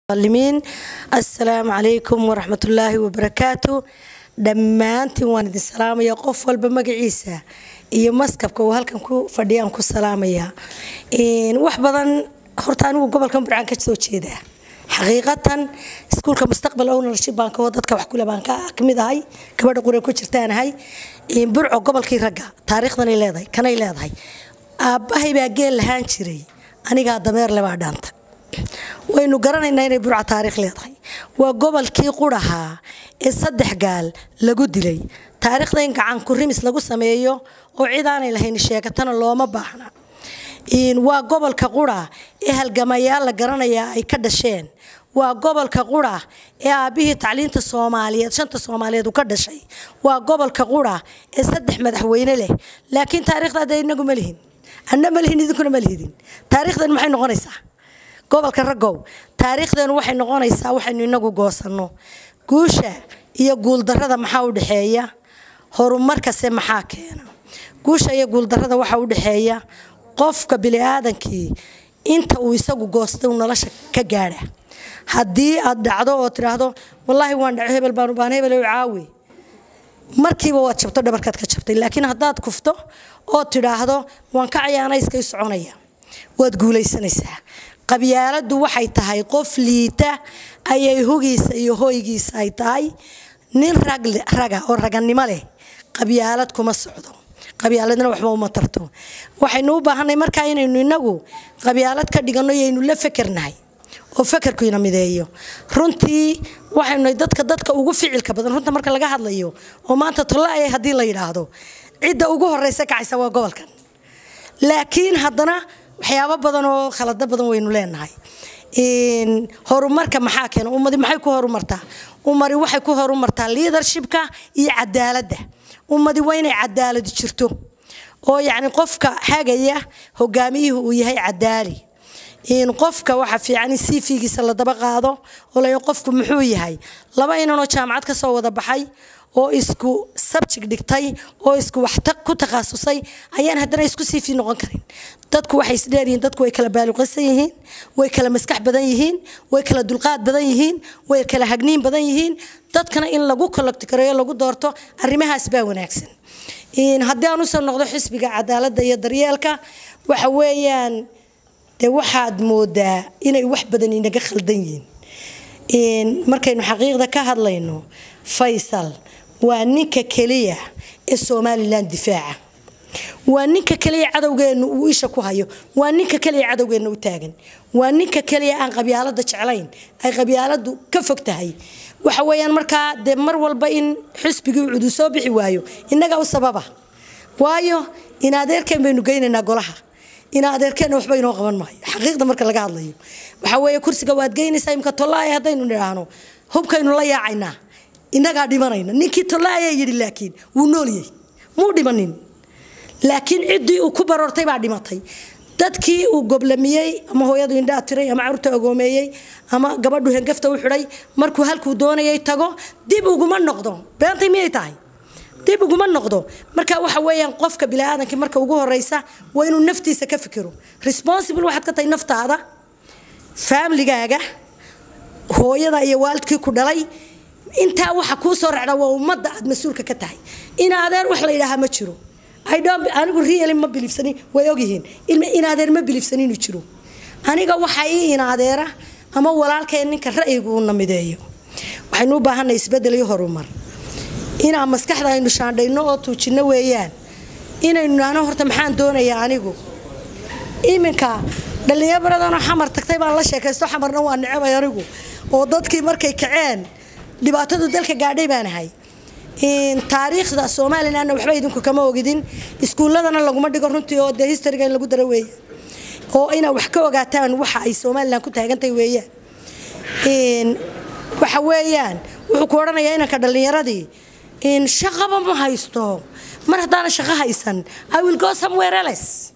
limiin assalaamu calaykum waraxmatullaahi wabarakaatu dhammaantiin waan idin salaamaya qof walba magaciisa iyo maskabka uu halkan ku fadhiyaan ku salaamaya wax badan horta anigu gobolkan burcaan ka soo jeedaa xaqiiqatan iskuulka mustaqbal ownership baan kao dadka wax kule baan ka mid ahay gabadha qure ku jirtaanahay burco gobolkii ragga taariikhdanay leedahay kanay leedahay aabbahay baa geel lahaan jiray anigaa dameer lebaa dhaanta waynu garanaynaa inay burca taariikh leedahay waa gobolkii qurahaa ee saddex gaal lagu dilay taariikhda in gacan kurimis lagu sameeyo oo cid aanay lahayn sheegatana looma baahna waa gobolka qura ee halgamayaal la garanayaa ay ka dhasheen waa gobolka qura ee aabbihii tacliinta soomaaliyeed shanta soomaaliyeed uu ka dhashay waa gobolka qura ee saddex madaxweyne leh laakiin taariikhdaada inagu ma lihin anna ma lihin idinkuna ma lihidin taariikhdan maxay noqonaysaa gobolka raggow taariikhdeenu waxay noqonaysaa waxaynu inagu goosanno guusha iyo guuldarrada maxaa u dhexeeya horumarkase maxaa keena guusha iyo guuldarrada waxaa u dhexeeya qofka biniaadankii inta uu isagu goosta uu nolosha ka gaadha haddii aad dhacdo oo tidhaahdo wallaahi waan dhaco hebel baan ubaan hebel caawi markiiba waad jabto dhabarkaad ka jabtay laakiin haddaad kufto oo tidhaahdo waan ka cayaanayskay soconaya waad guulaysanaysaa qabyaaladu waxay tahay qof liita ayay hugiisa iyo hoygiisa ay tahay nin raga oo raganimo leh qabyaalad kuma socdo qabyaaladna waxba uma tarto waxaynu u baahanay markaa inaynu inagu qabyaalad ka dhiganno yaynu la fekernahay oo fekerkuyna mideeyo runtii waxaynu dadka dadka ugu ficilka badan runta marka laga hadlayo oo maanta tollaaya haddii la yidhaahdo cidda ugu horeysa kacaysa waa gobolkan laakiin haddana waxyaabo badan oo khalado badan waynu leenahay horumarka maxaa keena ummadi maxay ku horumartaa ummadi waxay ku horumartaa leadershipka iyo cadaaladda ummadi waa inay cadaaladi jirto oo yacni qofka hagaya hogaamiyuhu uu yahay cadaali qofka waxa fiican in cv-giisa la daba qaado oo la qofku muxuu yahay laba inanoo jaamacad ka soo wada baxay oo isku subject dhigtay oo isku wax ku takhasusay ayaan haddana isku cv noqon karin dadku waxay isdheeryihiin dadku way kala baaluqaysan yihiin way kala maskax badan yihiin way kala dulqaad badan yihiin way kala hagniin badan yihiin dadkana in lagu kologtikareeyo lagu doorto arrimahaas baa wanaagsan haddii aan usoo noqdo xisbiga cadaaladda iyo daryeelka waxa weeyaan dee waxaad moodaa inay wax badan inaga khaldan yihiin markaynu xaqiiqda ka hadlayno faysal waa ninka keliya ee somalilan difaaca waa ninka keliya cadowgeennu uu isha ku hayo waa ninka keliya cadowgeenna u taagan waa ninka keliya aan qabyaalada jeclayn ay qabyaaladu ka fog tahay waxa weyaan markaa dee mar walba in xisbigii cudu soo bixi waayo innaga u sababa waayo in adeerkeen baynu geynaynaa golaha in adeerkeenna waxba inoo qaban maayo xaqiiqda marka laga hadlayo waxa weeye kursiga waad geynaysaa imka tollaaya haddaynu nidhaahno hubkaynu la yaacaynaa innagaa dhimanayna ninkii tollaayaa yidhi laakiin wuu noolyey muu dhimanin laakiin ciddii uu ku baroortay baa dhimatay dadkii uu goblamiyey ama hooyadu indhaa tiray ama carruurta ogoomeeyey ama gabadhu hengafta u xidhay markuu halkuu doonayay tago dib uguma noqdo beentay miyay tahay dib uguma noqdo marka waxa weeyaan qofka biniaadamka marka ugu horeysa waa inuu naftiisa ka fikiro responsible waxaad ka tahay naftaada faamligaaga hooyada iyo waalidkii ku dhalay intaa waxa kuu soo racda waa ummadda aad mas-uulka ka tahay in adeer wax la yidhaahaa ma jiro anigu riali ma biliifsanin way ogyihiin in adeer ma biliifsanin inuu jiro aniga waxa ii in adeera ama walaalkeen ninka ra'yigu uu namideeyo waxaynu u baahanay isbedel iyo horumar inaan maskaxda aynu shaandhayno oo tuujinno weeyaan inaynu naano horta maxaan doonayaa anigu iminka dhallinyaradanoo xamar tagtay baan la sheekaysto xamarna waa necebay anigu oo dadkii markay kaceen dhibaatadu dalka gaadhay baan ahay taariikhda somalilanna waxba idinku kama ogidin iskuulladana laguma dhigo runtii oo dee historyga in lagu daro weeya oo inaad wax ka ogaataan waxa ay somalilan ku taagantahay weeyaan waxa weeyaan wuxuu ku odhanayaa inanka dhallinyaradii shaqaba ma haysto mar haddaana shaqo haysan i will go somewhere else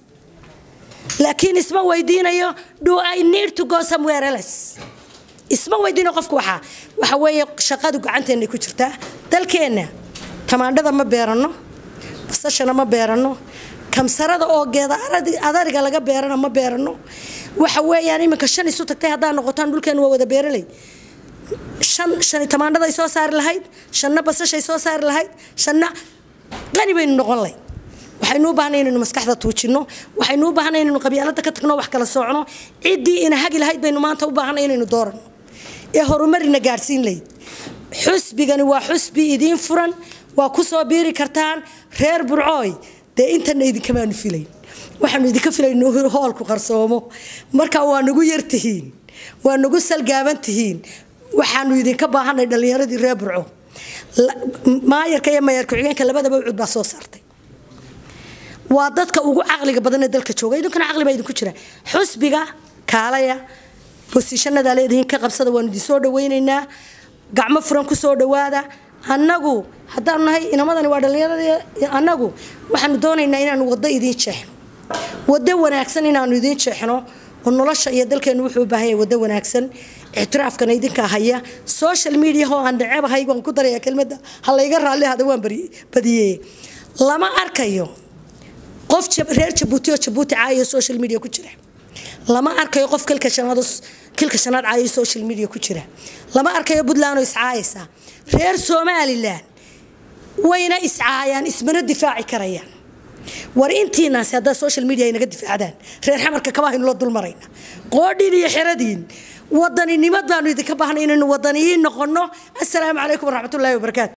laakiin isma weydiinayo do i need to go somewhere else isma weydiino qofku waxaa waxa weeye shaqadu gacanteennay ku jirtaa dalkeenna tamaandhada ma beeranno basashana ma beeranno kamsarada oo geeda adariga laga beerana ma beeranno waxa weeyaan iminka shan isu tagtay haddaad noqotaan dhulkeenu waa wada beeraley shan shani tamaandhaday soo saari lahayd shanna basashay soo saari lahayd shanna qani baynu noqon lahayd waxaynu u baahnay inaynu maskaxda tuujinno waxaynu u baahnay inaynu qabyaalada ka tagno wax kala soocno ciddii ina hagi lahayd baynu maanta u baahnay inaynu dooranno ee horumarina gaadhsiin lahayd xusbigani waa xusbi idiin furan waa ku soo biiri kartaan reer burcooy dee intana idinkamaanu filayn waxaanu idinka filayn hoolku qarsoomo marka waa nagu yartihiin waa nagu salgaaban tihiin waxaanu idinka baahanay dhallinyaradii reer burco maayarka iyo maayar ku-xigeenka labadaba ucud baa soo saartay waa dadka ugu caqliga badan ee dalka jooga idinkuna caqli baa idinku jira xusbiga kaalaya bosishanada leedihiin ka qabsada waanu idin soo dhawaynaynaa gacmo furan ku soo dhawaada annagu haddaanu nahay inamadani waa dhallinyaradii annagu waxaanu doonaynaa inaanu waddo idiin jeexno waddo wanaagsan inaanu idiin jeexno oo nolosha iyo dalkeenu wuxuu u baahan yahay waddo wanaagsan ictiraafkana idinka haya social media oo aan dhaceebahay waan ku daraya kelmadda ha layga raalli hada waan badiyey lama arkayo qof reer jabuuti oo jabuuti caayo social media ku jira lama arkayo qof kilka shanaad kilka shanaad caayo social media ku jira lama arkayo puntland oo iscaayaysa reer somalilan wayna iscaayaan ismana difaaci karayaan war intiinaasi haddaa social media ay naga difaacdaan reer xamarka kabahaynu la dulmarayna qoodhiin iyo xeradiin wadaninimad baanu idinka baahnay inaynu wadaniyiin noqonno assalaamu calaykum waraxmatullaahi wabarakaatu